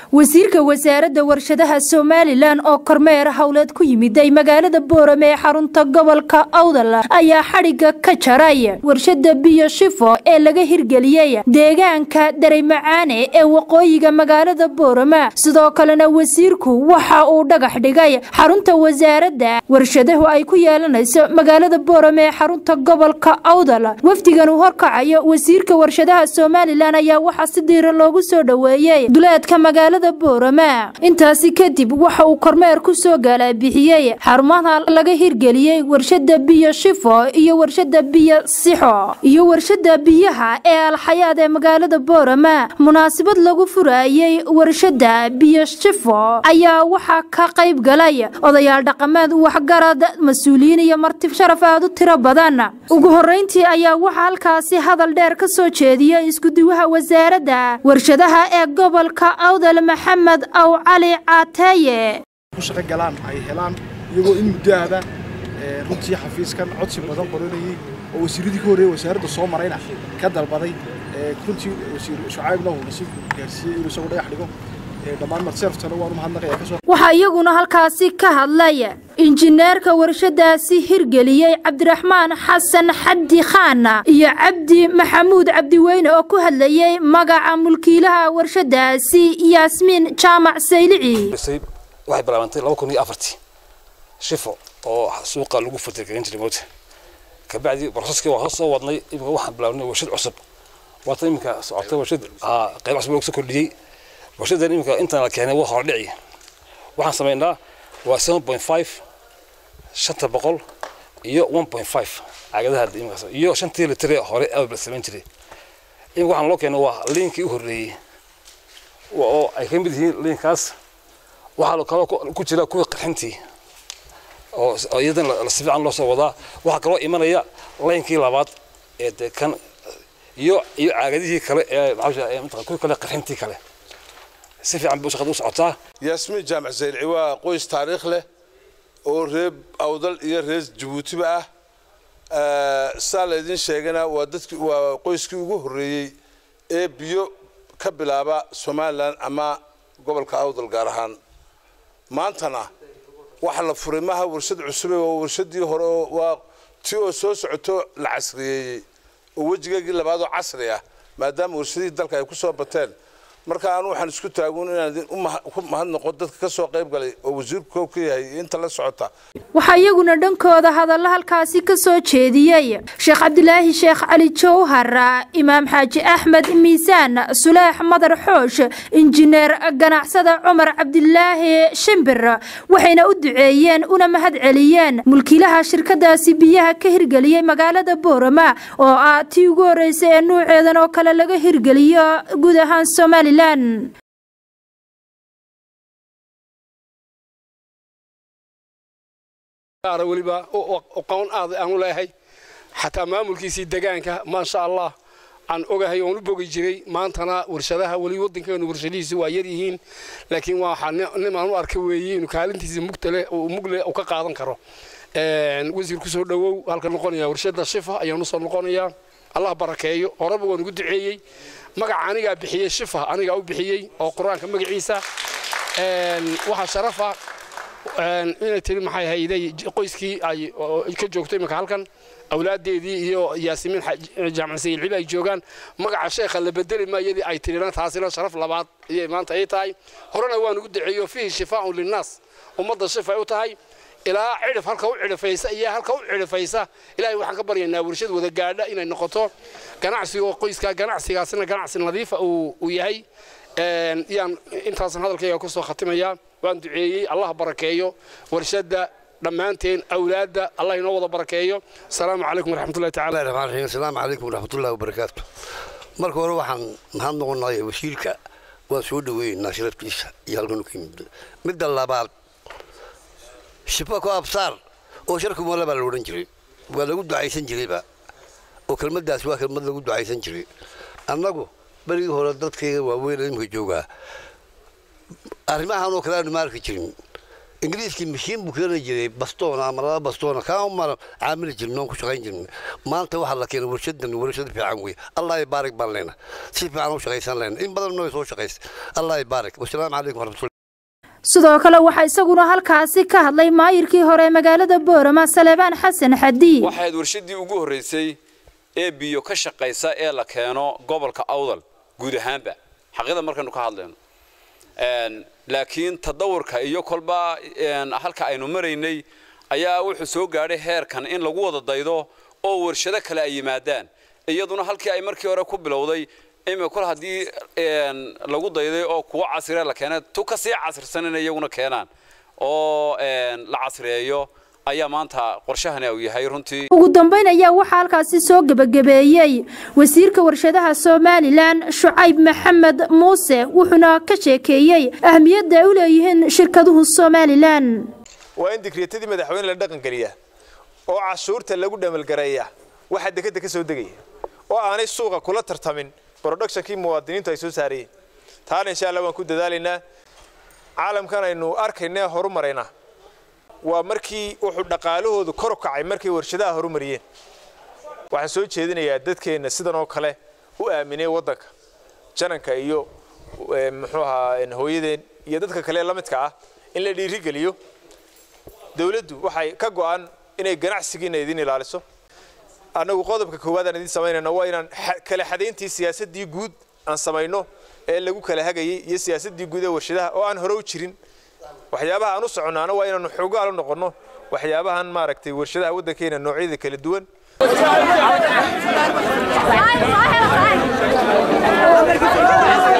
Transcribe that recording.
wasiirka wasaaradda warshadaha somalilan oo kormeer howleed ku yimiday magaalada boorame ee xarunta gobolka awdal ayaa xadhigga ka jaray warshada biyo shifo ee laga hirgeliyey deegaanka dareymacaane ee waqooyiga magaalada boorame sidoo kalena wasiirku waxa uu dhagax dhigay xarunta wasaaradda warshadahu ay ku yeelanayso magaalada boorame ee xarunta gobolka awdal wafdigan uu horkacayo wasiirka warshadaha somalilan ayaa waxaa si diira loogu soo dhoweeyey duleedka magaalada boorame intaasi kadib waxa uu kormeer ku soo gaalabixiyey xarumaha laga hirgeliyey warshada biyo shifo iyo warshada biyo sixo iyo warshada biyaha ee alxayaad ee magaalada boorame munaasabad lagu furayey warshada biyo shifo ayaa waxaa ka qayb galay odayaal dhaqameed waxgarad mas-uuliyiin iyo marti sharaf aad u tiro badan ugu horeyntii ayaa waxaa halkaasi hadal dheer ka soo jeediyey iskuduwaha wasaaradda warshadaha ee gobolka awdal maxamed aw cali caataye ku shaqo galaan ay helaan iyagoo in muddo ahda runtii xafiiskan codsi badan qoranayey oo wasiiradii ka horreeyey wasaaradda soo marayna ka dalbaday runtii wasiir shucaybna uu nasiib gaarsiiyey inuu isagu dhagax dhigo dhammaan marseerftana waan u mahadnaqaya kasoo waxaa iyaguna halkaasi ka hadlay injineerka warshadaasi hirgeliyey cabdiraxmaan xasan xaddi khaan iyo cabdi maxamuud cabdiweyne oo ku hadlayey magaca mulkiilaha warshadaasi yaasmiin jaamac saylici waxay bilaabantay laba kun iyo afartii shifo oo suuqa lagu fatirgelin jiray moota kabacdi broseski waa soo wadnay imika waxaan bilaabnay warshad cusub waata iminka socotay warshad qayb cusub lagu soo kordhiyey warshadan iminka intaan la keenay waa hordhici waxaan samaynaa waa seven point five shanta boqol iyo one point five caagadaha imikaas iyo shantii litre hore abal samayn jiray imika waxaan loo keenay waa liinkii u horreeyey oo ay ka mid yihiin liinkaas waxaa kaloo ku jira kuwii qarxintii oo iyadan si fiican loo soo wadaa waxaa kaloo imanaya laynkii labaad ee de kan iyo iyo caagadihii kale ee maxaa kuwii kale qarxintii kale si fiican buu shaqada u socotaa yaasmiin jaamac saylci waa qoys taariikh leh oo reer awdal iyo reer jabuutiba ah saa laydin sheegana waa dadki waa qoyskii ugu horreeyey ee biyo ka bilaaba somalilan ama gobolka awdal gaar ahaan maantana waxa la furay maaha warshad cusube waa warshadii hore waa ti oo soo socoto la casriyeeyey oo wejigeegii labaadoo casri ah maadaama warshadihii dalka ay ku soo bateen marka anu waxaan isku taagun inaan ku mahadnaqo dadka ka soo qayb galay oo wasiirku kow ka yahay inta la socota waxaa iyaguna dhankooda hadalla halkaasi ka soo jeediyey sheekh cabdilaahi sheekh cali jawhar imaam xaaji axmed miisaan sulaax madar xoosh injineer ganacsada cumar cabdilaahi shimbir waxayna u duceeyeen una mahad celiyeen mulkiilaha shirkadaasi biyaha ka hirgeliyey magaalada boorama oo ah tii ugu horreysay ee nuuceedan oo kale laga hirgeliyo guud ahaan somalilan weliba aqoon aad aanu leeyahay xataa maamulkiisii degaanka maasha allah aan ogahay oon u bogi jiray maantana warshadaha weli waddankeenu warshadihiisi waa yar yihiin laakiin waa nimaan u arka weeye inuu kaalintiisa mugtale mugle uu ka qaadan karo wasiir ku soo dhowow halka noqonaya warshada shifa ayaan usoo noqonayaa allah barakeeyo horeba waan ugu duceeyey magaca anigaa bixiyey shifa anigaa u bixiyey oo qur-aanka magaciisa waxaa sharafa inay tiri maxay hayday qoyskii ay ka joogto iminka halkan awlaadeedii iyo yaasimiin jaamac sayilcibi ay joogaan magaca sheekha la bedeli maayadii ay tirina taasina sharaf labaad ayay maanta ay tahay horena waan ugu duceeyo fihi shifaaun linnaas ummadda shifa ay u tahay ilaa cidhif halka u cidhifaysa iyo halka u cidhifaysa ilaahay waxaan ka baryaynaa warshad wada gaadha inay noqoto ganacsiga qoyska ganacsigaasina ganacsi nadiifa uu yahay yaan intaasan hadalkayga ku soo khatimayaa waan duceeyey allah barakeeyo warshadda dhammaanteen awlaadda allah inoo wada barakeeyo asalaamu calaykum waraxmatullahi tacala raxmaan raxiim asalaamu calaykum waraxmatullahi wabarakaatu marka hore waxaan mahad noqonay wasiirka waan soo dhoweeynaa sharaftiisa iyo halkan ka yimid midda labaad shifa ku absaar oo sharku moole baa la odhan jiray waa lagu ducaysan jirayba oo kelmaddaas waa kelmad lagu ducaysan jiray annagu berigii hore dadkayga waaweyn imika joogaa arrimahan oo kale aanu ma arki jirin ingiriiskii mashiin buu keeni jiray bastoona ama laba bastoona kaa mara caamili jirna oon ku shaqayn jirna maanta waxaa la keenay warshadan warshad fiican wey allah ibaarik baan leena si fiican u shaqaysan leena in badan noo soo shaqaysa allah ibaarik wasalaamu calaykum waraxmatullahi sidoo kale waxaa isaguna halkaasi ka hadlay maayirkii hore magaalada boorama saleebaan xasan xadii waxayd warshadii ugu horreysay ee biyo ka shaqaysa ee la keeno gobolka awdal guud ahaanba xaqida markaynu ka hadlayno laakiin tadawurka iyo kolba halka aynu maraynay ayaa wuxuu soo gaadhay heerkan in lagu wada daydo oo warshado kale ay yimaadaan iyaduna halkii ay markii hore ku bilowday imi kol haddii lagu dayday oo kuwa casire la keenay tu ka sii casirsan in iyaguna keenaan oo la casriyeeyo ayaa maanta qorshahani uu yahay runtii ugu dambayn ayaa waxaa halkaasi soo gebagabeeyey wasiirka warshadaha somalilan shucayb maxamed muuse wuxuuna ka sheekeeyey ahmiyadda ay u leeyihiin shirkaduhu somalilan waa in digreetadii madaxweyne la dhaqangeliya oo cashuurta lagu dhamalgareeya waxaa dekeda ka soo degaya oo aanay suuqa kula tartamin productionkii muwaadiniintu ay soo saarayeen taana insha allah waan ku dadaalaynaa caalamkan aynu arkaynee horumaraynaa waa markii wuxuu dhaqaalahoodu kor u kacay markay warshadaha horumariyeen waxaan soo jeedinayaa dadkeenna sidan oo kale u aaminay waddanka jananka iyo muxuu ahaa hooyadeen iyo dadka kale la midka ah in la dhiirigeliyo dawladdu waxay ka go'an inay ganacsigiina idin ilaaliso annagu qodobka koowaad aan idin samaynayna waa inaan kala xadayntii siyaasaddii guud aan samayno ee lagu kala hagayay iyo siyaasaddii guud ee warshadaha oo aan hore u jirin waxyaabaha aan u soconnaana waa inaanu xoogaal u noqonno waxyaabahan maaragtay warshadaha waddankeena noocyada kala duwan